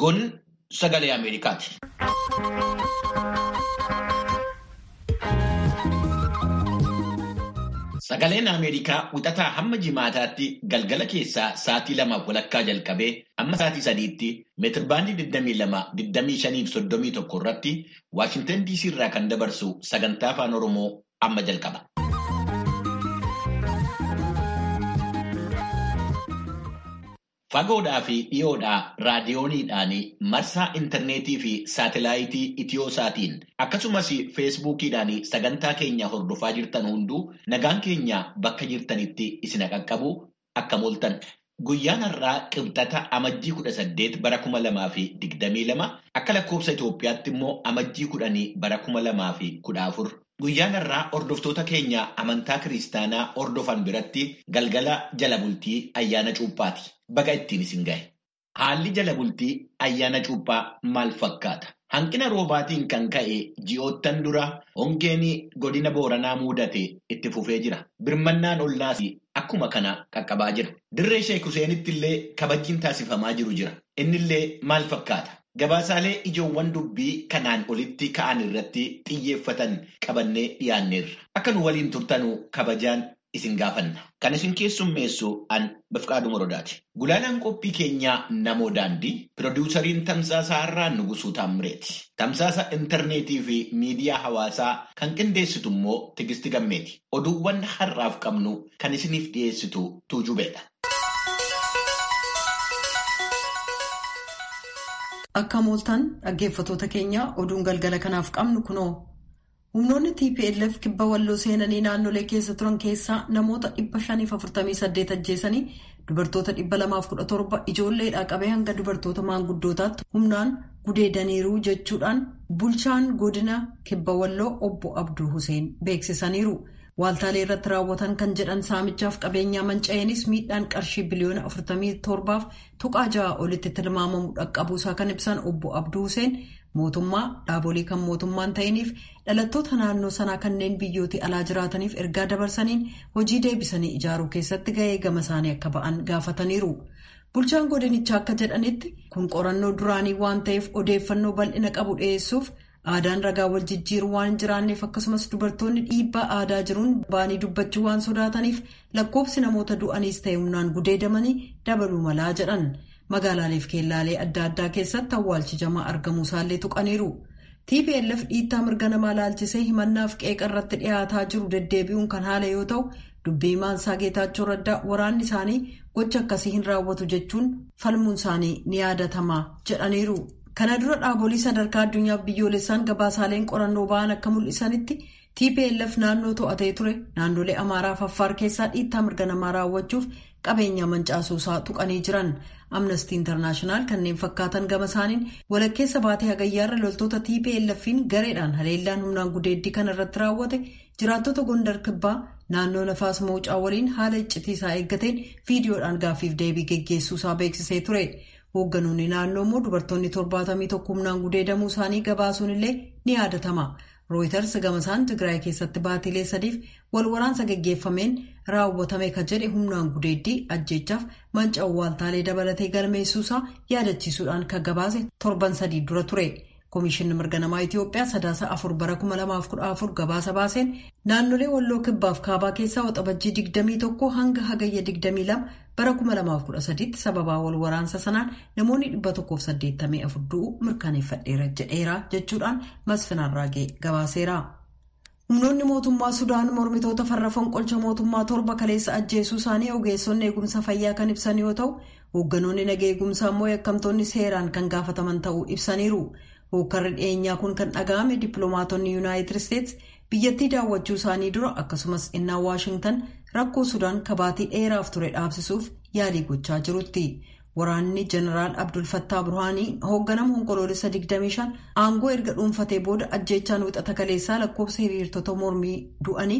Kun sagalee Ameerikaati. Sagaleen Ameerikaa wixataa hamma jimaataatti galgala keessaa sa'aatii lamaaf walakkaa jalqabee amma sa'aatii sadiitti meetirbaandii 22-25-31 irratti Waashintan DC irraa kan dabarsu sagantaa afaan Oromoo amma jalqaba. Fagoodhaa fi dhiyoodhaa raadiyooniidhaan marsaa intarneetii fi saatelaayitii Itiyooosaatiin akkasumas feesbuukiidhaan sagantaa keenya hordofaa jirtan hunduu nagaan keenya bakka jirtanitti isin qaqqabu akka mooltan. Guyyaan har'aa qibxata amajjii kudha saddeet bara kuma lamaa fi digdamii lama akka lakkoofsa Itoophiyaatti immoo amajjii kudhanii bara kuma lamaa fi kudha afur. Guyyaan har'aa hordoftoota keenya amantaa kiristaanaa hordofan biratti galgala jala bultii ayyaana cuuphaati. Baga ittiin isin gahe. Haalli jala bultii ayyaana cuuphaa maal fakkaata? Hanqina roobaatiin kan ka'e ji'oottan dura hongeen godina Booranaa mudate itti fufee jira. Birmannaan ollaas akkuma kana qaqqabaa jira. Dirree Sheek Huseenitti illee kabajjiin taasifamaa jiru jira. Innillee maal fakkaata? Gabaasaalee ijoowwan dubbii kanaan olitti ka'an irratti xiyyeeffatan qabannee dhiyaanneerra. Akka nu waliin turtanuu kabajaan isin gaafanna. Kan isin keessummeessu an Bifqaaduu Morodaati. Gulaalaan qophii keenyaa namoo daandii piroodiwusariin tamsaasa har'aa Nugusuu Taammireeti. Tamsaasa intarneetii fi miidiyaa hawaasaa kan qindeessitu immoo Tigisti Gammeeti. Oduuwwan har'aaf qabnu kan isiniif dhiyeessitu Tuujubeedha. Akka mooltan dhaggeeffatoota keenya oduun galgala kanaaf qabnu kunoo. Humnoonni TPLF kibba walloo seenanii naannolee keessa turan keessaa namoota 548 ajjeesanii dubartoota 217 ijoolleedhaa qabee hanga dubartoota maanguddootaatti humnaan gudeedaniiru jechuudhaan bulchaan godina kibba walloo obbo Abduu Huseen beeksisaniiru. Waaltaalee irratti raawwatan kan jedhan saamichaaf qabeenyaa manca'eenis miidhaan qarshii biliyoona 47f tuqaa ja'a olitti tilmaamamu dhaqqabuusaa kan ibsan obbo Abduu Huseen. mootummaa dhaabolee kan mootummaan ta'iniif dhalattoota naannoo sanaa kanneen biyyootii alaa jiraataniif ergaa dabarsaniin hojii deebisanii ijaaruu keessatti ga'ee gama isaanii akka ba'an gaafataniiru. Bulchaan godinichaa akka jedhanitti kun qorannoo duraanii waan ta'eef odeeffannoo bal'ina qabu dhiyeessuuf aadaan ragaa wal jijjiiruu waan hin jiraanneef akkasumas dubartoonni dhiibbaa aadaa jiruun ba'anii dubbachuu waan sodaataniif lakkoofsi namoota du'aniis ta'e humnaan gudeedamanii dabaluu malaa jedhan. magaalaaleef keellaalee adda addaa keessatti awwaalchi jamaa argamuu isaallee tuqaniiru. TPLF dhiittaa mirga namaa laalchisee himannaaf qeeqa irratti dhiyaataa jiru deddeebi'uun kan haala yoo ta'u dubbii maansaa geetaachoo raddaa waraanni isaanii gocha akkasii hin raawwatu jechuun falmuun isaanii ni yaadatama jedhaniiru. Kana dura dhaabolee sadarkaa addunyaaf biyyoolessaan gabaasaaleen qorannoo ba'an akka mul'isanitti TPLF naannoo to'atee ture naannolee Amaaraa fi Affaar keessaa dhiittaa mirga namaa raawwachuuf qabeenya mancaasuusaa tuqanii jiran. amnestii intarnaashinaal kanneen fakkaatan gama isaaniin walakkeessa baatee hagayyaarra loltoota tplf'n gareedhaan haleellaan humnaan gudeeddii kana irratti raawwate jiraattota gondar kibbaa naannoo nafaas mawucaa waliin haala iccitiisaa eeggateen viidiyoodhaan gaaffiif deebii geggeessuusaa beeksisee ture hoogganoonni naannoo immoo dubartoonni torbaatamii tokko humnaan gudeedamuu isaanii gabaasuun illee ni yaadatama. rooyiters gamasaan tigraay keessatti baatilee sadiif wal waraansa geggeeffameen raawwatame kan jedhe humnaan gudeeddii ajjeechaaf manca waaltaalee dabalatee galmeessuusaa yaadachiisuudhaan kan gabaase torban sadii dura ture koomishinni mirga namaa itiyoophiyaa sadaasa afur bara 2014 gabaasa baaseen naannolee walloo kibbaaf kaabaa keessaa waxabajjii 21 hanga hagayya 22 bara 2013 tti sababaa wal waraansa sanaan namoonni 184 du'uu mirkaneeffadheera jedheera jechuudhaan masfinarraagee gabaaseera. humnoonni mootummaa sudaan mormitoota farra fonqolcha mootummaa torba kaleessa ajjeesuu isaanii ogeessonni eegumsa fayyaa kan ibsan yoo ta'u hoogganoonni naga eegumsaa immoo yakkamtoonni seeraan kan gaafataman ta'uu ibsaniiru. hookkarri dhiyeenyaa kun kan dhaga'ame dippiloomaatonni yuunaayitid isteetsi biyyattii daawwachuu isaanii dura akkasumas innaa waashingtan rakkoo sudaan kabaatii dheeraaf ture dhaabsisuuf yaalii gochaa jirutti waraanni jeneraal abdul fattaa burhaanii hoogganamu onkoloolessa 25 aangoo erga dhuunfatee booda ajjeechaan wixata kaleessaa lakkoofsa hiriirtota mormii du'anii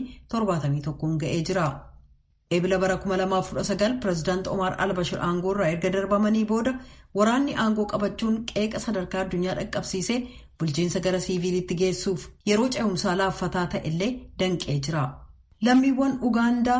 71 ga'ee jira. eebila bara 2019 pireezidaanti Omar Albashir aangoo irraa erga darbamanii booda waraanni aangoo qabachuun qeeqa sadarkaa addunyaa dhaqqabsiisee bulchiinsa gara siiviilitti geessuuf yeroo ce'umsaa laaffataa ta'e illee danqee jira. Lammiiwwan Ugaandaa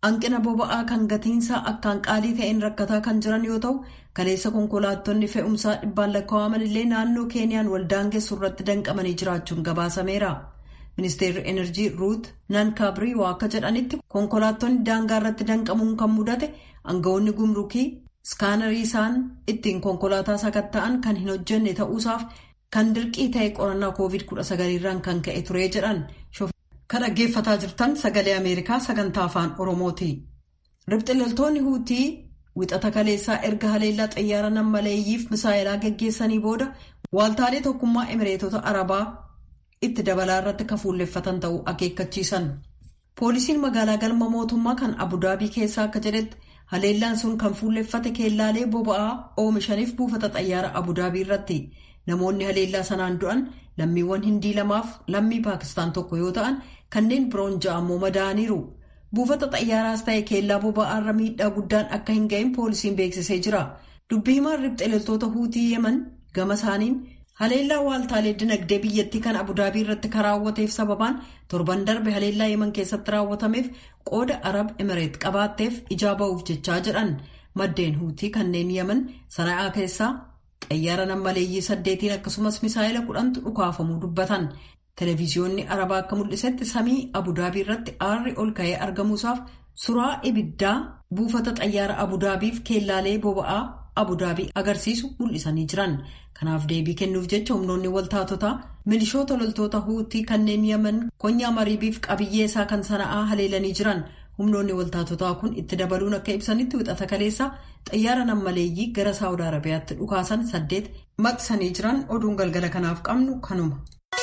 hanqina boba'aa kan gatiinsaa akkaan qaalii ta'een rakkataa kan jiran yoo ta'u kaleessa konkolaattonni fe'umsaa dhibbaan lakkaa'aman illee naannoo keeniyaan waldaangeessu irratti danqamanii jiraachuun gabaasameera. ministeerri enerjii ruut nankaabriiwaa akka jedhanitti konkolaattonni daangaa irratti danqamuun kan mudate aangawoonni gumrukii iskaanarii isaan ittiin konkolaataa sakatta'an kan hin hojjenne ta'uusaaf kan dirqii ta'e qorannaa koovid 19 irraan kan ka'e ture jedhan kan dhaggeeffataa jirtan sagalee ameerikaa sagantaa afaan oromooti. ribxiloltoonni huutii wixata kaleessaa erga haleellaa xayyaara nammaleeyyiif misaayilaa geggeessanii booda waaltaalee tokkummaa emireetota arabaa. itti dabalaa irratti kan fuulleffatan ta'uu akeekkachiisan poolisiin magaalaa galma mootummaa kan abudaabii keessaa akka jedhetti haleellaan sun kan fuulleffate keellaalee boba'aa oomishaniif buufata xayyaara abudaabii irratti namoonni haleellaa sanaan du'an lammiiwwan hindii lamaaf lammii paakistaan tokko yoo ta'an kanneen biroon ja'ammoo madaa'aniiru buufata xayyaaraas ta'e keellaa boba'aa irra miidhaa guddaan akka hin ga'in poolisiin beeksisee jira dubbii himaan ribxiloltoota huutii yeman gama isaaniin. haleellaa waaltaalee dinagdee biyyattii kan abudaabii irratti karaawwateef sababaan torban darbe haleellaa yeman keessatti raawwatameef qooda arab emireet qabaatteef ijaa ba'uuf jechaa jedhan maddeen huutii kanneen yeman sana'aa keessaa xayyaara nammaleeyyii saddeetiin akkasumas misaayila kudhantu dhukaafamuu dubbatan televiziyoonni arabaa akka mul'isetti samii abudaabii irratti aarri ol ka'ee argamuusaaf suraa ibiddaa buufata xayyaara abudaabiif keellaalee boba'aa. abudaabii agarsiisu mul'isanii jiran kanaaf deebii kennuuf jecha humnoonni waltaatotaa milishoota loltoota huutii kanneen yaman konyaa mariibiif qabiyyee isaa kan sana'aa haleelanii jiran humnoonni waltaatotaa kun itti dabaluun akka ibsanitti wixata kaleessa xayyaara nammaleeyyii gara saawud arabiyaatti dhukaasan saddeet maqsanii jiran oduun galgala kanaaf qabnu kanuma.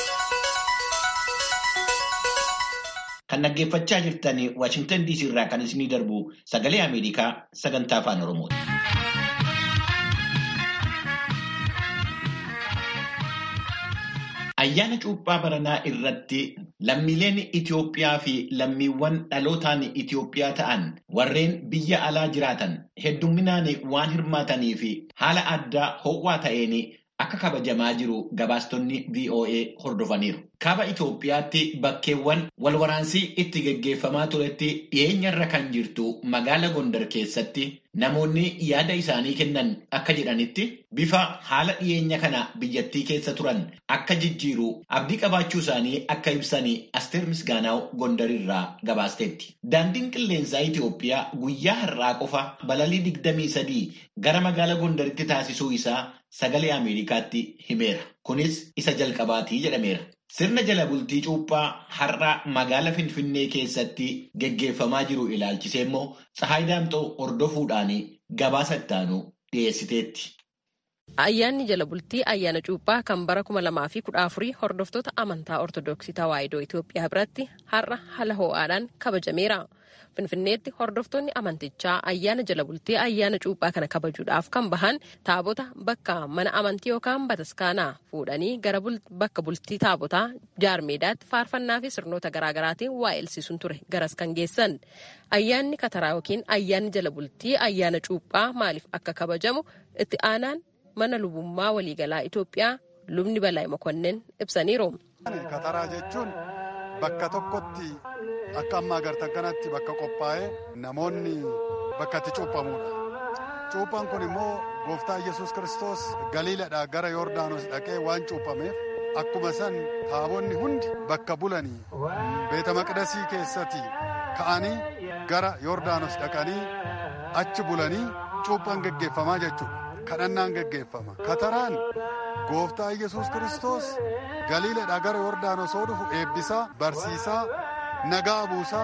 kan dhaggeeffachaa jirtan waashingtan diisii irraa kan isinii darbu sagalee ameerikaa sagantaa afaan oromooti. Ayyaana cuuphaa baranaa irratti lammiileen Itoophiyaa fi lammiiwwan dhalootaan Itoophiyaa ta'an warreen biyya alaa jiraatan hedduminaan waan hirmaatanii fi haala addaa ho'aa ta'een akka kabajamaa jiru gabaastonni VOA hordofaniiru. Kaaba Itoophiyaatti bakkeewwan walwaraansii itti geggeeffamaa turetti dhiyeenyarra kan jirtu magaala Gondar keessatti namoonni yaada isaanii kennan akka jedhanitti bifa haala dhiyeenya kana biyyattii keessa turan akka jijjiiru abdii qabaachuu isaanii akka ibsanii Asteer Misgaanaaw Gondarirraa gabaasteetti. Daandiin qilleensaa Itoophiyaa guyyaa har'aa qofa balalii digdamii sadii gara magaala Gondaritti taasisuu isaa sagalee Ameerikaatti himeera. Kunis isa jalqabaatii jedhameera. Sirna jala bultii cuuphaa har'a magaala Finfinnee keessatti geggeeffamaa jiru ilaalchisee immoo Tsahaay Daamxoo hordofuudhaan gabaasa ittaanu dhiyeessiteetti. Ayyaanni jala bultii ayyaana cuuphaa kan bara kuma lamaa fi kudha afurii hordoftoota amantaa Ortoodooksii Tawaahidoo Itoophiyaa biratti har'a haala ho'aadhaan kabajameera. Finfinneetti hordoftoonni amantichaa ayyaana jala bultii ayyaana cuuphaa kana kabajuudhaaf kan bahan taabota bakka mana amantii yookaan bataskaanaa fuudhanii gara bakka bultii taabotaa jaarmeedaatti faarfannaa fi sirnoota garaagaraatiin waa elsiisuun ture garas kan geessan. Ayyaanni kataraa yookiin ayyaanni jala bultii ayyaana cuuphaa maaliif akka kabajamu itti aanaan mana lubummaa waliigalaa Itoophiyaa lubni Balaayi Mokonnin ibsaniiru. Kataraa jechuun bakka tokkotti akka amma agartan kanatti bakka qophaa'ee namoonni bakka itti cuuphamudha. Cuuphaan kun immoo gooftaa Yesuus Kiristoos galiiladhaa gara Yordaanos dhaqee waan cuuphameef akkuma san taabonni hundi bakka bulanii beeta maqdasii keessatti ka'anii gara Yordaanos dhaqanii achi bulanii cuuphaan geggeeffamaa jechuudha. kadhannaan geggeeffama kataraan gooftaa yesus kiristoos galiiladhaa gara yordaanos yoo dhufu eebbisaa barsiisaa nagaa buusaa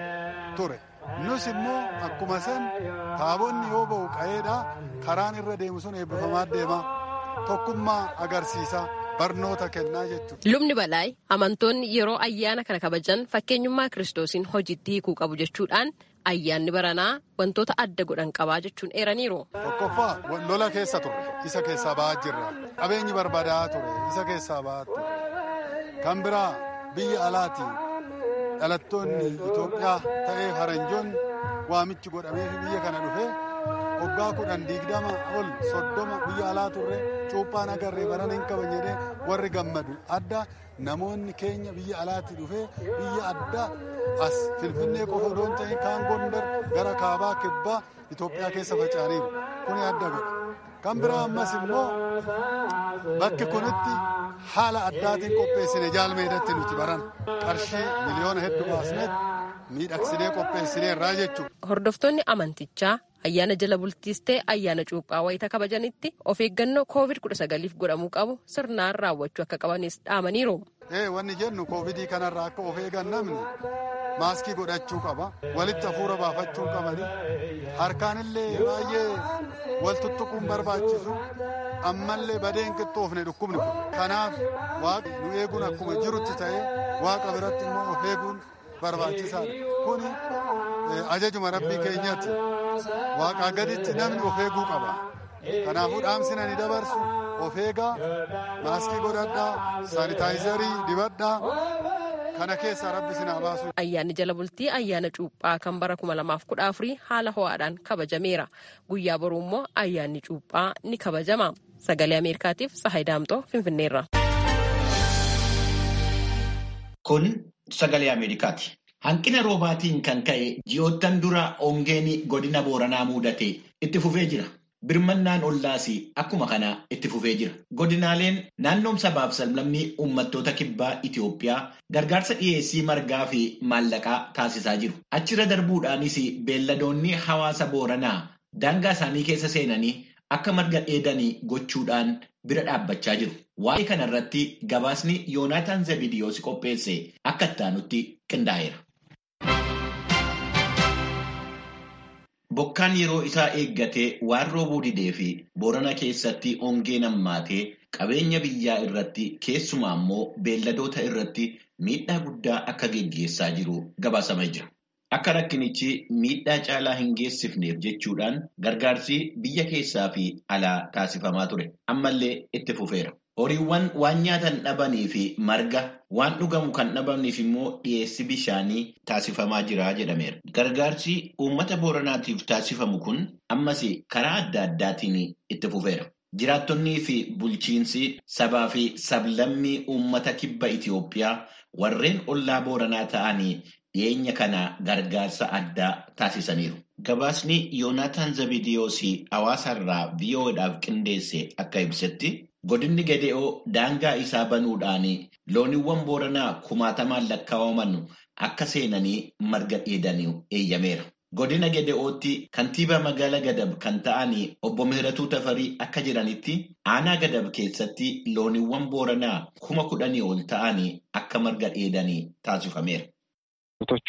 ture nus immoo akkuma san taabonni yoo ba'u qa'eedhaa karaan irra deemu sun eebbifamaa deema tokkummaa agarsiisa barnoota kennaa jechuudha. Lubni Balaayi amantoonni yeroo ayyaana kana kabajan fakkeenyummaa kiristoosiin hojiitti hiikuu qabu jechuudhaan ayyaanni baranaa wantoota adda godhan qabaa jechuun eeraniiru. Tokkoffaa lola keessa turre isa keessaa ba'aa jirra. Qabeenyi barbaadaa ture isa keessaa ba'aa ture. Kan biraa biyya alaati dhalattoonni Itoophiyaa ta'ee faranjoonni waamichi godhamee biyya kana dhufe waggaa kudhan digdama ol soddoma biyya alaa turre cuuphaan agarree barana hin qaban jedhee warri gammadu adda namoonni keenya biyya alaatti dhufee biyya adda as finfinnee qofa odoon ta'in kaan gondar gara kaabaa kibbaa Itoophiyaa keessa faca'aniiru kuni adda godha. Kan biraa ammas immoo bakki kunitti haala addaatiin qopheessine jaalmeedatti nuti baran qarshii miliyoona hedduu baasneet miidhagsinee qopheessineerraa jechuudha. Hordoftoonni amantichaa ayyaana jala bultiis ta'e ayyaana cuuphaa wayita kabajanitti of eeggannoo koovid kudha sagaliif godhamuu qabu sirnaan raawwachuu akka qabanis dhaamaniiru. Ee wanni jennu koovidii kanarraa akka of eegan namni maaskii godhachuu qaba walitti hafuura baafachuu qabani harkaanillee baay'ee wal tuttuquun barbaachisu ammallee badeen qixxoofne dhukkubni kun kanaaf waaqni nu eeguun akkuma jirutti ta'ee waaqa biratti immoo of eeguun barbaachisaadha kuni ajajuma rabbii keenyatti waaqaa gaditti namni of eeguu qaba kanaafuu dhaamsina ni dabarsu of eegaa maaskii godhadhaa saanitaayizarii dibadhaa kana keessaa rabbi sinaa baasu. Ayyaanni jala bultii ayyaana cuuphaa kan bara kuma lamaaf kudha afurii haala ho'aadhaan kabajameera. Guyyaa boruu immoo ayyaanni cuuphaa ni kabajama. Sagalee Ameerikaatiif Sahay Daamxoo Finfinneerra. Kun sagalee Ameerikaati. Hanqina roobaatiin kan ka'e ji'oottan dura hongeen godina Booranaa mudate itti fufee jira. Birmannaan ollaas akkuma kana itti fufee jira. Godinaaleen naannoon sabaaf sablammii uummattoota kibbaa Itoophiyaa gargaarsa dhiyeessii margaa fi maallaqaa taasisaa jiru. Achirra darbuudhaanis beelladoonni hawaasa Booranaa daangaa isaanii keessa seenanii akka marga dheedanii gochuudhaan bira dhaabbachaa jiru. Waa'ee kana irratti gabaasni Yoonaataan Zabidiyoos qopheesse akka ittaanutti qindaa'eera. Bokkaan yeroo isaa eeggatee waan roobuu didee fi Boorana keessatti hongeen hammaatee qabeenya biyyaa irratti keessumaa immoo beelladoota irratti miidhaa guddaa akka geggeessaa jiru gabaasamee jira. Akka rakkinichi miidhaa caalaa hin geessifneef jechuudhaan gargaarsi biyya keessaa fi alaa taasifamaa ture. Ammallee itti fufeera. Horiiwwan waan nyaatan dhabanii fi marga waan dhugamu kan dhabamniif immoo dhiyeessi bishaanii taasifamaa jira jedhameera. Gargaarsi uummata booranaatiif taasifamu kun ammas karaa adda addaatiin itti fufeera. Jiraattonnii fi bulchiinsi sabaa fi sablammii uummata kibba Itoophiyaa warreen ollaa booranaa ta'anii dhiyeenya kana gargaarsa addaa taasisaniiru. Gabaasni Yoonaataan Zabidiyoos hawaasarraa VOAdhaaf qindeesse akka ibsetti godinni Gede'oo daangaa isaa banuudhaan looniiwwan booranaa kumaatamaan lakkaa'aman akka seenanii marga dheedanii eeyyameera. Godina Gede'ootti kantiibaa magaalaa Gadab kan ta'an obbo Mihiratuu Tafarii akka jiranitti aanaa Gadab keessatti looniiwwan booranaa kuma kudhanii ol ta'an akka marga dheedanii taasifameera. ቶቹ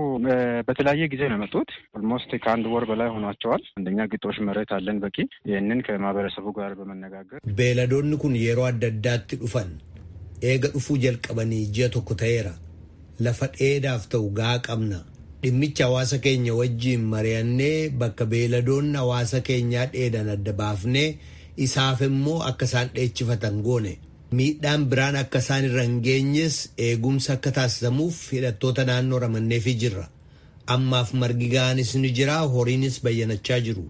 በተለያየ ጊዜ ነው የመጡት። ኦልሞስት ከአንድ ወር በላይ ሆኗቸዋል። አንደኛ ግጦሽ መሬት አለን በቂ። ይህንን ከማህበረሰቡ ጋር በመነጋገር beeladoonni kun yeroo adda addaatti dhufan eega dhufuu jalqabanii ji'a tokko ta'eera. Lafa dheedaaf ta'u gaa qabna. Dhimmicha hawaasa keenya wajjiin mari'annee bakka beeladoonni hawaasa keenyaa dheedan adda baafnee isaaf immoo akka isaan dheechifatan goone. Miidhaan biraan akka isaan irra hin geenyes eegumsa akka taasisamuuf hidhattoota naannoo ramanneefii jirra. Ammaaf margi ga'anis ni jira, horiinis bayyanachaa jiru.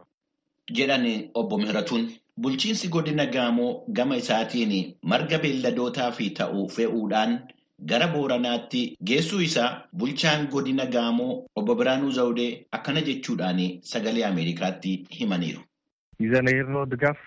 jedhan obbo Mihiratuun. Bulchiinsi godina Gaamoo gama isaatiin marga beelladootaa fi ta'u fe'uudhaan gara Booranaatti geessuu isaa bulchaan godina Gaamoo obbo Biraanuu Zawudee akkana jechuudhaan sagalee Ameerikaatti himaniiru. ይዘን የሄድነው ድጋፍ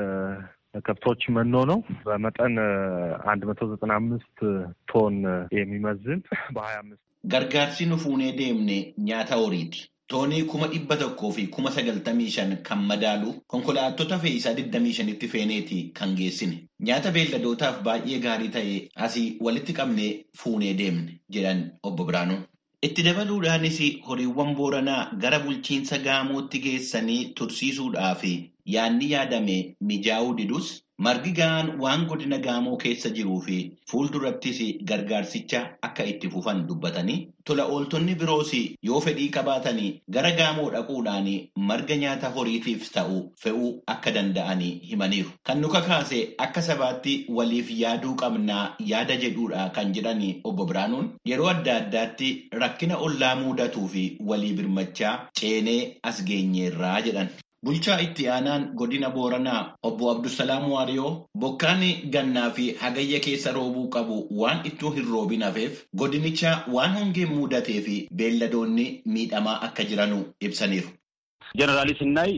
ከብቶች መኖ ነው። በመጠን አንድ መቶ ዘጠና አምስት ቶን የሚመዝን በሀያ አምስት Gargaarsi nu fuunee deemne nyaata horiiti. Toonii kuma dhibba tokkoo fi kuma sagaltamii shan kan madaalu konkolaattota fe'iisaa digdamii shanitti feeneeti kan geessine. Nyaata beelladootaaf baay'ee gaarii ta'e asii walitti qabnee fuunee deemne jedhan obbo Biraanuun. Itti dabaluudhaanis horiiwwan booranaa gara bulchiinsa gaamootti geessanii tursiisuudhaaf yaadni yaadame mijaa'uu didus margi ga'aan waan godina gaamoo keessa jiruu fi fuuldurattis gargaarsicha akka itti fufan dubbatanii tola ooltonni biroos yoo fedhii qabaatanii gara gaamoo dhaquudhaan marga nyaata horiitiif ta'u fe'uu akka danda'anii himaniiru. Kan nu kakaase akka sabaatti waliif yaaduu qabnaa yaada jedhuudha kan jedhan obbo Biraanuun yeroo adda addaatti rakkina ollaa mudatuu fi walii birmachaa ceenee as geenyeerraa jedhan. Bulchaa itti aanaan godina Booranaa obbo Abdusalaam Waariyoo bokkaan gannaa fi hagayya keessa roobuu qabu waan ittuu hin roobin hafeef godinicha waan hongeen mudatee fi beelladoonni miidhamaa akka jiranu ibsaniiru. ጀነራሊ ስናይ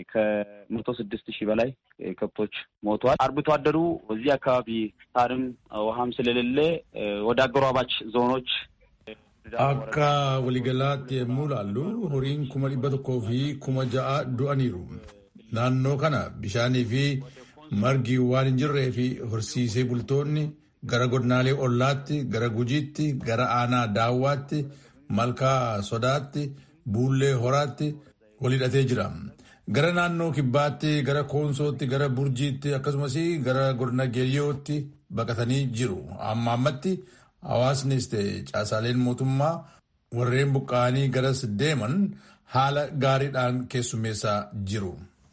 ከመቶ ስድስት ሺህ በላይ ከብቶች ሞተዋል። አርብቶ አደሩ እዚህ አካባቢ ሳርም ውሃም ስለሌለ ወደ አጎራባች ዞኖች Akka waliigalaatti yommuu ilaallu horiin kuma dhibba tokkoo fi kuma ja'a du'aniiru. Naannoo kana bishaanii fi margi waan hin jirree fi horsiisee bultoonni gara godinaalee ollaatti, gara gujiitti, gara aanaa daawwaatti, malkaa sodaatti, buullee horaatti wal hidhatee jira. Gara naannoo kibbaatti, gara koonsootti, gara burjiitti akkasumas gara godina geeyyootti baqatanii jiru. Amma ammatti Hawaasnis ta'e caasaaleen mootummaa warreen buqqa'anii garas deeman haala gaariidhaan keessummeessaa jiru.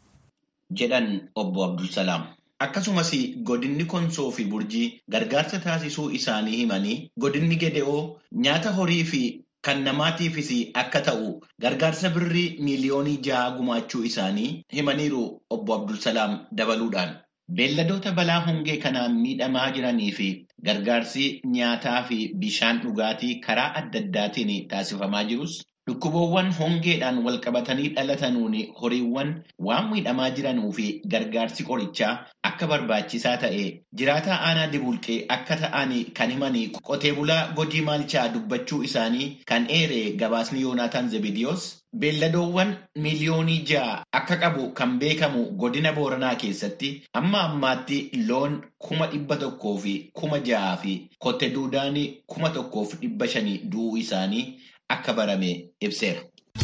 Jedhan obbo Abdulsalaam. Akkasumas godinni konsoo fi burjii gargaarsa taasisuu isaanii himanii godinni gede'oo nyaata horii fi kan namaatiifis akka ta'u gargaarsa birrii miiliyoonii ja'a gumaachuu isaanii himaniiru obbo Abdulsalaam dabaluudhaan. Beelladoota balaa hongee kanaan miidhamaa jiranii fi gargaarsi nyaataa fi bishaan dhugaatii karaa adda addaatiin taasifamaa jirus dhukkuboowwan hongeedhaan walqabatanii dhalatanuun horiiwwan waan miidhamaa jiranuu fi gargaarsi qorichaa akka barbaachisaa ta'e jiraataa aanaa dibulqee akka ta'an kan himan qotee bulaa godii maalchaa dubbachuu isaanii kan eere gabaasni yoonaataan zebidiyoos beelladoowwan miiliyoonii ja'a akka qabu kan beekamu godina booranaa keessatti amma ammaatti loon kuma dhibba tokkoo fi kuma ja'aa fi kotte duudaan kuma tokkoof dhibba shanii du'uu isaanii akka barame ibseera.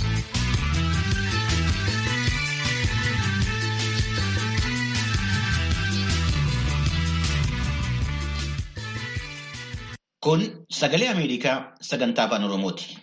Kun sagalee Ameerikaa sagantaa afaan Oromooti.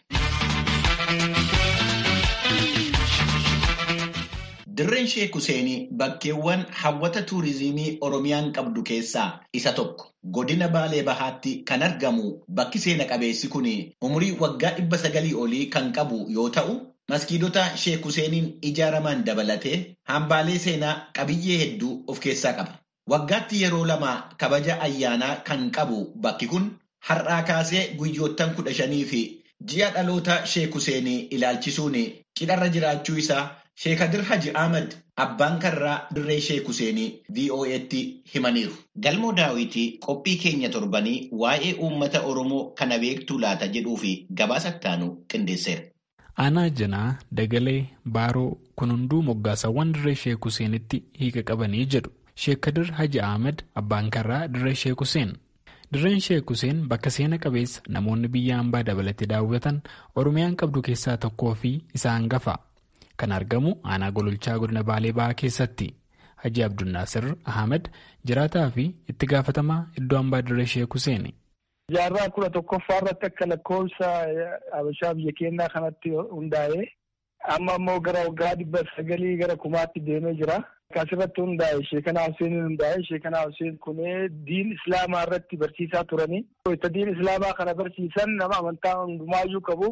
Dirreen Sheek Huseenii bakkeewwan hawwata tuurizimii Oromiyaan qabdu keessaa isa tokko. Godina Baalee Bahaatti kan argamu bakki seena qabeessi kun umurii waggaa dhibba sagalii olii kan qabu yoo ta'u, maskiidota Sheek Huseeniin ijaaraman dabalatee hambaalee seenaa qabiyyee hedduu of keessaa qaba. Waggaatti yeroo lama kabaja ayyaanaa kan qabu bakki kun har'aa kaasee guyyoottan kudha shanii fi ji'a dhaloota Sheek Huseenii ilaalchisuun cidharra jiraachuu isaa Sheekadir Haji Ahmad abbaan karraa dirree Sheek Huseenii VOA'tti himaniiru. Galmoo daawwitii qophii keenya torbanii waa'ee uummata Oromoo kana beektuu laata jedhuu fi gabaasa ittaanu qindeesseera. Aanaa Janaa, Dagalee, Baaroo kun hunduu moggaasawwan dirree Sheek Huseenitti hiika qabanii jedhu. Sheekadir Haji Ahmad abbaan karraa dirree Sheek Huseen. Dirreen Sheek Huseen bakka seena qabeessa namoonni biyya hambaa dabalatee daawwatan Oromiyaan qabdu keessaa tokkoo fi isa hangafa. Kan argamu aanaa gololchaa godina Baalee Bahaa keessatti. Haji Abdunnaasir Ahmed jiraataa fi itti gaafatamaa iddoo hambaa dirree Sheek Huseen. Jaarraa kudha tokkoffaa irratti akka lakkoofsa Habashaa biyya keenyaa kanatti hundaa'ee amma immoo gara waggaa dhibba sagalii gara kumaatti deemee jira. Asirratti hundaa'e Sheekanaa Husseeniin hundaa'e Sheekanaa Hussein kunee diin Islaamaa irratti barsiisaa turanii. Itti diin Islaamaa kana barsiisan nama amantaa hundumaayyuu qabu.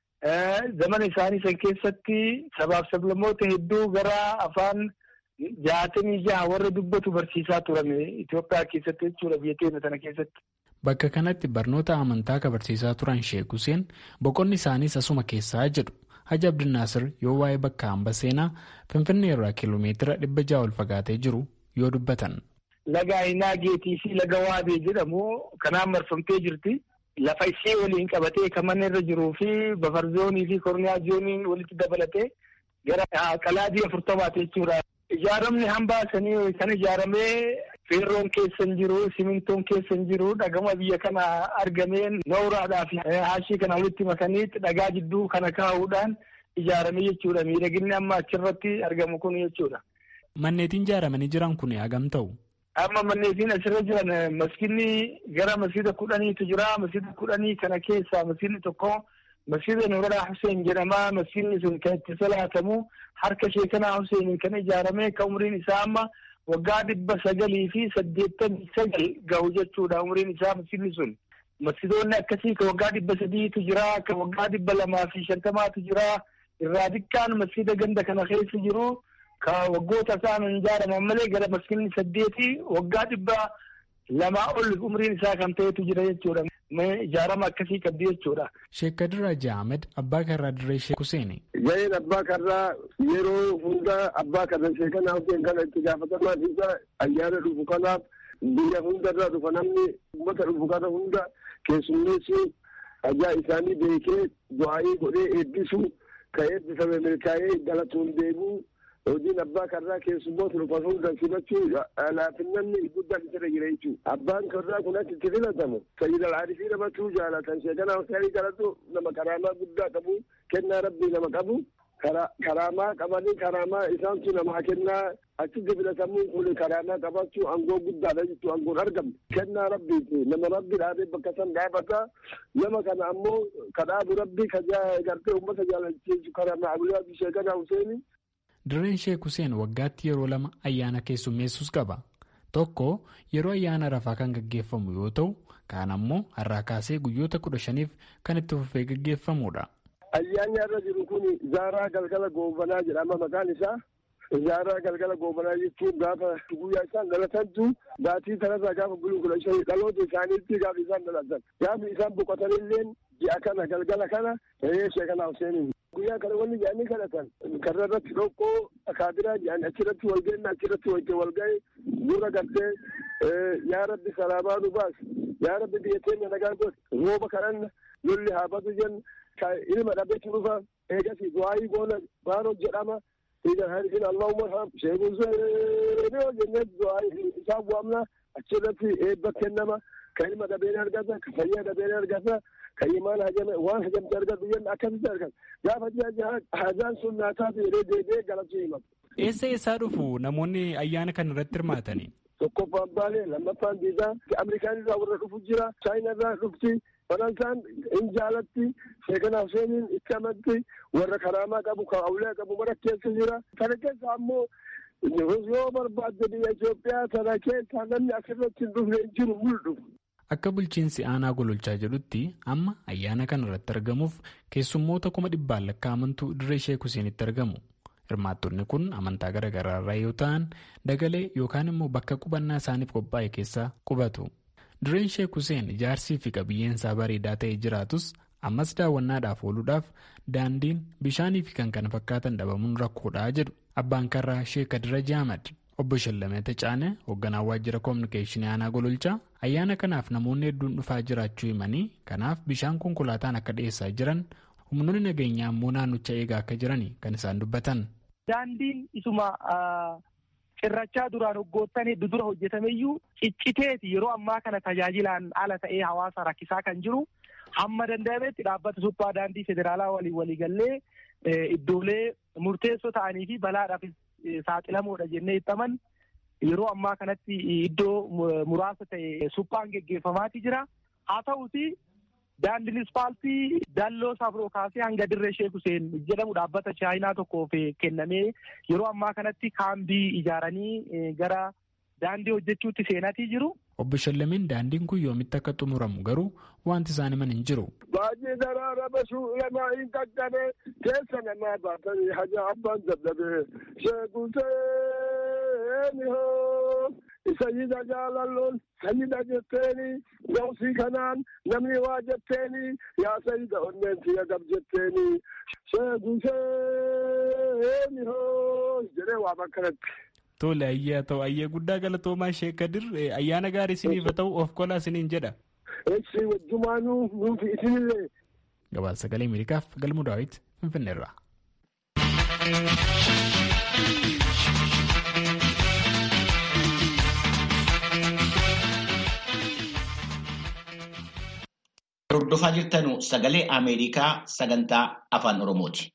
Zaman isaanii san keessatti sabaaf sablammoota hedduu gara afaan jaatamii jaha warra dubbatu barsiisaa turame Itoophiyaa keessatti jechuudha biyya keenya tana keessatti. Bakka kanatti barnoota amantaa ka barsiisaa turan Sheek Huseen boqonni isaaniis asuma keessaa jedhu. Haji Abdinaasir yoo waa'ee bakka hamba seenaa Finfinnee irraa kiiloomeetira dhibba ja'a ol fagaatee jiru yoo dubbatan. Laga Aynaa Geetii fi Laga Waabee jedhamu kanaan marfamtee jirti. Lafa ishee waliin qabatee kan manni irra jiruu fi bafarzoonii fi korniyaa zooniin walitti dabalatee gara qalaadii afurtamaati jechuudha. Ijaaramni hambaa sanii kan ijaaramee feerroon keessa hin jiru, simintoon keessa hin jiru, dhagama biyya kana argamee nooraadhaa fi haashii kana walitti makanii dhagaa jidduu kana kaa'uudhaan ijaarame jechuudha. Miidhaginni amma achirratti argamu kun jechuudha. Manneetiin ijaaramanii jiran kun hagam ta'u? Amma manneetiin asirra jiran maskinni gara masjida kudhaniitu jira. Masjida kudhanii kana keessaa masjidni tokko masjida Nuuraa Hussein jedhama. Masjidni sun kan itti salaatamu harka sheekanaa Husseiniin kan ijaarame kan umriin isaa amma waggaa dhibba sagalii fi saddeettamii sagal gahu jechuudha umriin isaa masjidni sun. Masjidoonni akkasii kan waggaa dhibba sadiitu jira. Kan waggaa dhibba lamaa fi shantamaatu jira. Irraa xiqqaan masjida ganda kana keessa jiru. ka waggoota isaan ijaaraman malee gara maskinni saddeeti waggaa dhibba lamaa ol umriin isaa kan ta'etu jira jechuudha. Ijaarama akkasii qabdi jechuudha. Sheek Kadir Haji Ahmed abbaa karraa dirree Sheek Huseeni. Gaheen abbaa karraa yeroo hunda abbaa karra sheekanaa Huseen kana itti gaafatamaan isa ayyaana dhufu kanaaf biyya hundarraa dhufa namni uummata dhufu kana hunda keessummeessu ajaa isaanii beekee du'aayii godhee eebbisu ka eebbifame milkaa'ee galatuun deemuu hojiin abbaa karraa keessummoota dhufan hunda simachuu laafinnanni guddaan isa jira jechuudha. Abbaan karraa kun achi itti filatamu sayyid al-aarifii namatu jaalatan sheekana huseenii kadhatu nama karaamaa guddaa qabu kennaa rabbii nama qabu karaamaa qabanii karaamaa isaantu namaa kennaa achitti filatamuun kun karaamaa qabachuu angoo guddaadha jechuudha angoon argamne kennaa rabbiiti nama rabbi dhaabee bakka san dhaabata nama kana ammoo kadhaabu rabbii ka gartee uummata jaalachiisu karaamaa abulaa sheekana huseenii Dirreen Sheek Huseen waggaatti yeroo lama ayyaana keessummeessus qaba. Tokko yeroo ayyaana rafaa kan gaggeeffamu yoo ta'u, kaan ammoo har'aa kaasee guyyoota kudha shaniif kan itti fufee gaggeeffamudha. Ayyaanni irra jiru kun Zaaraa Galgala Goobanaa jedhama maqaan isaa. Zaaraa Galgala Goobanaa jechuun gaafa guyyaa isaan dhalatantu baatii kanarraa gaafa guyyaa kudha shanii dhaloota isaaniitti gaafa isaan dhalatan. Gaafa isaan boqotanillee ji'a kana galgala kana sheekana Huseeniin. guyyaa kana wanni jedhanii kadhatan karra irratti dhoqqoo akaabiraa jedhan achirratti wal ga'inna achirratti wajjin wal ga'e dura gartee yaa rabbi salaamaa nu baas yaa rabbi biyya keenya nagaa godhe rooba kadhanna lolli haa batu jenna ka ilma dhabeetu dhufa eegasi du'aayii goona baanoo jedhama idan harisin allahumma ham sheekun seenoo jennee du'aayii isaan bu'amna achirratti eebba kennama ka ilma dhabeen argata ka fayyaa dhabeen argata ka imaan hajame waan hajamte argatu jenna akkasitti argata gaafa ji'a hajaan sun naataa jedhee deebi'ee galachuu himatu. Eessa eessaa dhufu namoonni ayyaana kana irratti hirmaatanii? Tokkoffaan baalee lammaffaan diidaa Ameerikaan irraa warra dhufu jira Chaayinaa irraa dhufti Faransaan in jaalatti sheekana Huseeniin itti amatti warra karaamaa qabu kan awulee qabu mara keessa jira. Kana keessa ammoo yoo barbaadde biyya Itoophiyaa sana keessa namni asirratti hin dhufne hin jiru mul'u. Akka bulchiinsi aanaa gololchaa jedhutti amma ayyaana kana irratti argamuuf keessummoota kuma dhibbaan lakkaa'amantu dirree Sheek Huseenitti argamu. Hirmaattonni kun amantaa garaa garaa irraa yoo ta'an dagalee yookaan immoo bakka qubannaa isaaniif qophaa'e keessa qubatu. Dirreen Sheek Huseen ijaarsii fi qabiyyeensaa bareedaa ta'ee jiraatus ammas daawwannaadhaaf ooluudhaaf daandiin bishaanii fi kan kana fakkaatan dhabamuun rakkoodhaa jedhu abbaan karraa Sheek Kadir Ahmad. Obbo Shallamee Tacaanee hoogganaa waajjira koominikeeshinii aanaa gololchaa ayyaana kanaaf namoonni hedduun dhufaa jiraachuu himanii kanaaf bishaan konkolaataan akka dhiyeessaa jiran humnoonni nageenyaa immoo naannicha eegaa akka jiran kan isaan dubbatan. Daandiin isuma cirrachaa duraan waggoottan hedduu dura hojjetameyyuu cicciteeti yeroo ammaa kana tajaajilaan ala ta'ee hawaasa rakkisaa kan jiru hamma danda'ametti dhaabbata suphaa daandii federaalaa waliin waliigallee iddoolee murteessoo ta'anii fi balaadhaaf saaxilamoodha jennee ittaman yeroo ammaa kanatti iddoo muraasa ta'e suphaan geggeeffamaati jira haa ta'uti daandiin ispaaltii dalloo safroo kaasee hanga dirree sheek Huseen jedhamu dhaabbata chaayinaa tokkoof kennamee yeroo ammaa kanatti kaambii ijaaranii gara daandii hojjechuutti seenatii jiru. Obbo Shallameen daandiin kun yoomitti akka xumuramu garuu wanti isaan himan hin jiru. Baay'ee daraara basuu lamaa hin qaqqabe keessa namaa baatanii haja abbaan dadhabee sheekuseen hoo sayyida jaalalloon sayyida jetteeni gawsii kanaan namni waa jetteeni yaa sayyida onneen siya gab jetteeni sheekuseen hoo jedhee waa bakkanatti. Tole ayyaa ta'u ayyee guddaa galatoomaa Sheek Kadir ayyaana gaarii isiniif haa ta'u of kolaa isiniin jedha. Eessi wajjumaanuu nuufi isinillee. Gabaasa sagalee Ameerikaaf galmuu daawwiti Finfinneerraa. Hordofaa jirtanu sagalee Ameerikaa sagantaa afaan Oromooti.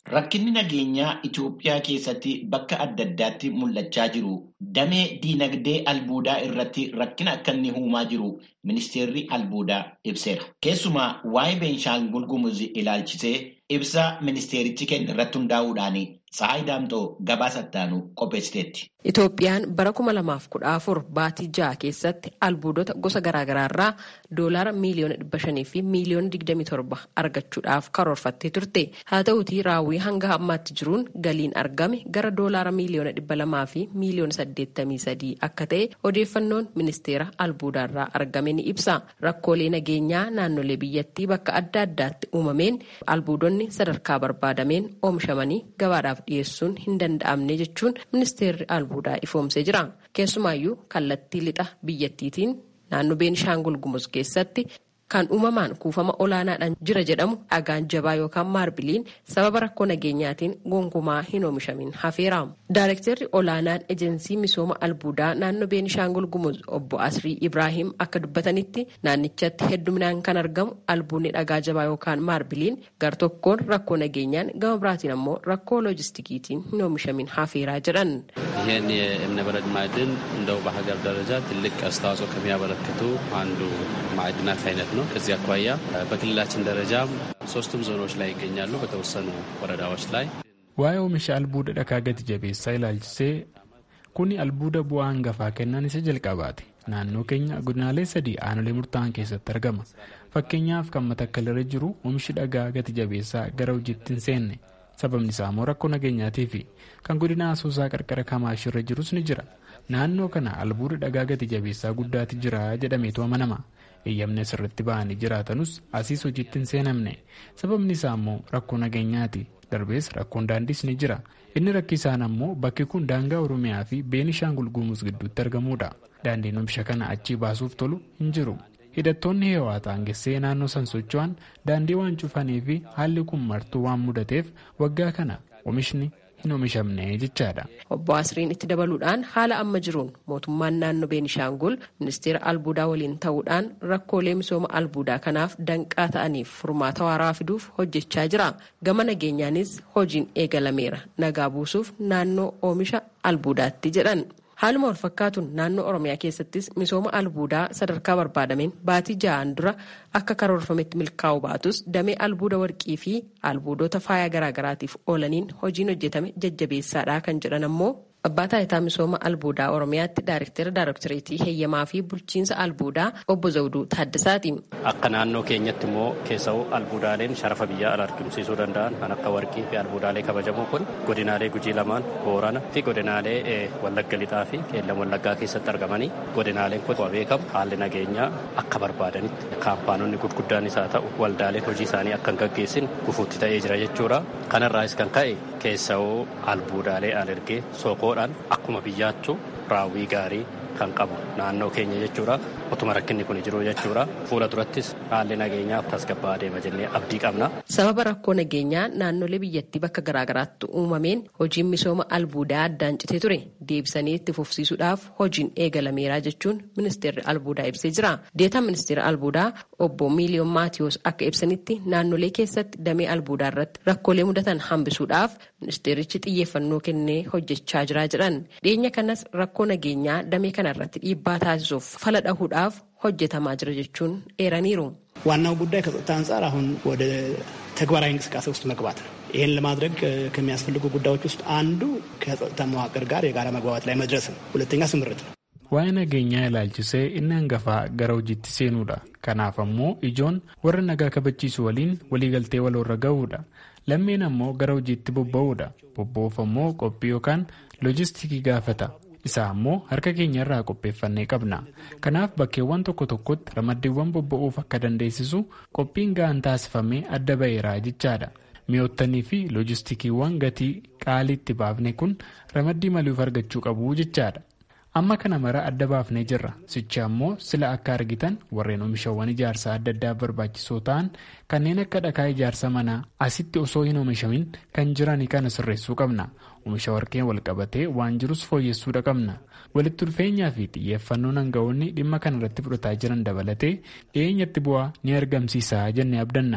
Rakkinni nageenyaa Itoophiyaa keessatti bakka adda addaatti mul'achaa jiru damee diinagdee albuudaa irratti rakkina akka inni uumaa jiru ministeerri albuudaa ibseera. Keessumaa waa'ee Beenshaangul Gumuz ilaalchisee ibsa ministeerichi kenne irratti hundaa'uudhaan Tsahaay Daamxoo gabaasa ittaanu qopheessiteetti. Itoophiyaan bara kuma lamaaf kudha afur baatii ja'a keessatti albuudota gosa garaagaraa irraa doolaara miiliyoona dhibba shanii fi miiliyoona digdamii torba argachuudhaaf karoorfattee turte. Haa ta'uutii raawwii hanga ammaatti jiruun galiin argame gara doolaara miiliyoona dhibba lamaa fi miiliyoona saddeettamii sadii akka ta'e odeeffannoon ministeera albuudaa irraa argame ni ibsa. Rakkoolee nageenyaa naannolee biyyattii bakka adda addaatti uumameen albuudonni sadarkaa barbaadameen oomishamanii gabaadhaaf dhiyeessuun hin danda'amne jechuun ministeerri albuudaa ifoomsee jira. Keessumaayyuu kallattii lixa biyyattiitiin naannoo Beenishaangul Gumuz keessatti kan uumamaan kuufama olaanaadhaan jira jedhamu dhagaan jabaa yookaan maarbiliin sababa rakkoo nageenyaatiin gonkumaa hin oomishamin hafeera. Daayirektarri olaanaan ejensii misooma albuudaa naannoo Beenishaangul Gumuz obbo Asrii Ibrahim akka dubbatanitti naannichatti hedduminaan kan argamu albuunni dhagaa jabaa yookaan maarbiliin gar tokkoon rakkoo nageenyaan gama biraatiin ammoo rakkoo loojistikiitiin hin oomishamin hafeeraa jedhan. ይህን የእብነበረድ ማዕድን እንደው በሀገር ደረጃ ትልቅ አስተዋጽኦ ከሚያበረክቱ አንዱ ማዕድናት አይነት ነው። ከዚህ አኳያ በክልላችን ደረጃም ሶስቱም ዞኖች ላይ ይገኛሉ። በተወሰኑ ወረዳዎች ላይ waa'ee oomisha albuuda dhagaa gati jabeessaa ilaalchisee kuni albuuda bu'aa hangafaa kennan isa jalqabaati. Naannoo keenya godinaalee sadii aanolee murtaa'an keessatti argama. Fakkeenyaaf kan matakkalirra jiru oomishi dhagaa gati jabeessaa gara hojiitti hin seenne. Sababni isaa immoo rakkoo nageenyaatii fi kan godina asoosaa qarqara kamaashirra jirus ni jira. Naannoo kana albuuda dhagaa gati jabeessaa guddaati jira jedhameetu amanama. eeyyamni asirratti ba'anii jiraatanus asiis hojiitti hin seenamne sababni isaa immoo rakkoo nageenyaati darbees rakkoon daandiis ni jira inni rakkisaan ammoo bakki kun daangaa oromiyaa fi beenishaangul gumuz gidduutti argamuudha daandiin oomisha kana achii baasuuf tolu hin jiru hidhattoonni heewaa taangessee naannoo san socho'an daandii waan cufanii fi haalli kun martuu waan mudateef waggaa kana oomishni hin oomishamne jechaadha. Obbo Asriin itti dabaluudhaan haala amma jiruun mootummaan naannoo Beenishaangul ministeera albuudaa waliin ta'uudhaan rakkoolee misooma albuudaa kanaaf danqaa ta'aniif furmaata waaraa fiduuf hojjechaa jira. Gama nageenyaanis hojiin eegalameera. Nagaa buusuuf naannoo oomisha albuudaatti jedhan. Haaluma wal fakkaatuun naannoo Oromiyaa keessattis misooma albuudaa sadarkaa barbaadameen baatii ja'aan dura akka karoorfametti milkaa'u baatus damee albuuda warqii fi albuudota faayaa garaagaraatiif oolaniin hojiin hojjetame jajjabeessaadha kan jedhan ammoo abbaa taayitaa misooma albuudaa Oromiyaatti daayirektara daayirektoreetii heeyyamaa fi bulchiinsa albuudaa obbo Zawuduu Taaddasaati. Akka naannoo keenyatti immoo keessa'uu albuudaaleen sharafa biyyaa ala argamsiisuu danda'an kan akka warqii fi albuudaalee kabajamoo kun godinaalee gujii lamaan boorana fi godinaalee wallagga lixaa fi qeellam wallaggaa keessatti argamanii godinaaleen kun beekamu haalli nageenyaa akka barbaadanitti kaampaanonni gurguddaanis haa ta'u waldaaleen hojii isaanii akka hin gaggeessin gufuutti ta'ee jira jechuudha. Kanarraas kan ka'e keessa'uu albuudaalee alergee sookoodhaan akkuma biyyaattu raawwii gaarii kan qabu naannoo keenya jechuudha. Otuma rakkinni kun jiru jechuudha. Fuula durattis haalli nageenyaa tasgabbaa deema jennee abdii qabna. Sababa rakkoo nageenyaa naannolee biyyattii bakka garaagaraatti uumameen hojiin misooma albuudaa addaan citee ture deebisanii itti fufsiisuudhaaf hojiin eegalameera jechuun ministeerri albuudaa ibsee jira. Deetaan ministeera albuudaa obbo Miiliyoon Maatiyoos akka ibsanitti naannolee keessatti damee albuudaa irratti rakkoolee mudatan hambisuudhaaf ministeerichi xiyyeeffannoo kennee hojjechaa jira jedhan. Dhiyeenya kanas rakkoo nageenyaa damee kana irratti dhiibbaa taasisuuf fala dhahuudhaaf hojjetamaa jira jechuun eeraniiru. ዋናው ጉዳይ ከጸጥታ አንጻር አሁን ወደ ተግባራዊ እንቅስቃሴ ውስጥ መግባት ነው። ይህን ለማድረግ ከሚያስፈልጉ ጉዳዮች ውስጥ አንዱ ከጸጥታ መዋቅር ጋር የጋራ መግባባት ላይ መድረስ ነው። ሁለተኛ ስምርት ነው። waa'ee nageenyaa ilaalchisee inni hangafaa gara hojiitti seenuudha. Kanaaf ammoo ijoon warra nagaa kabachiisu waliin waliigaltee waloorra gahuudha. Lammeen ammoo gara hojiitti bobba'uudha. Bobba'uuf ammoo qophii yookaan loojistikii gaafata. Isaa ammoo harka keenya irraa qopheeffannee qabna. Kanaaf bakkeewwan tokko tokkotti ramaddiiwwan bobba'uuf akka dandeessisu qophiin ga'aan taasifamee adda ba'eera jechaadha. Mi'oottanii fi loojistikiiwwan gatii qaaliitti baafne kun ramaddii maluuf argachuu qabu jechaadha. Amma kana mara adda baafnee jirra. Sicha ammoo sila akka argitan warreen oomishawwan ijaarsaa adda addaa barbaachisoo ta'an kanneen akka dhakaa ijaarsa manaa asitti osoo hin oomishamin kan jiran kana sirreessuu qabna. Oomisha warqeen wal qabatee waan jirus fooyyessuudha qabna. Walitti dhufeenyaa fi xiyyeeffannoon hangafoonni dhimma kana irratti fudhataa jiran dabalatee dhiyeenyatti bu'aa ni argamsiisa jennee abdanna.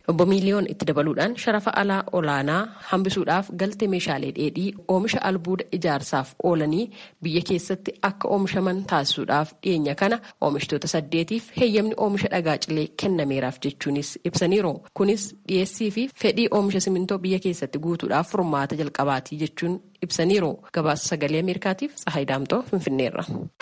obbo Miiliyoon itti dabaluudhaan sharafa alaa olaanaa hambisuudhaaf galtee meeshaalee dheedhii oomisha albuuda ijaarsaaf oolanii biyya keessatti akka oomishaman taasisuudhaaf dhiyeenya kana oomishtoota saddeetiif heeyyamni oomisha dhagaa cilee kennameeraaf jechuunis ibsaniiru. Kunis dhiyeessii fi fedhii oomisha simintoo biyya keessatti guutuudhaaf furmaata jalqabaatii jechuun ibsaniiru. Gabaasa sagalee Ameerikaatiif Tsahaay Daamtoo Finfinneerra.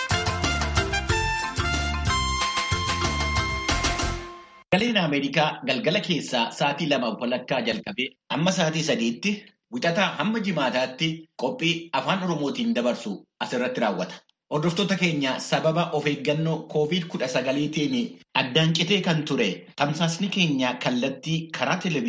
Sagaleen Ameerikaa galgala keessaa sa'aatii lama walakkaa jalqabee amma sa'aatii sadiitti wixataa hamma jimaataatti qophii afaan Oromootiin dabarsu asirratti raawwata. Hordoftoota keenya sababa of eeggannoo koovid kudha sagaliitiin addaan citee kan ture tamsaasni keenya kallattii karaa televezyiinii.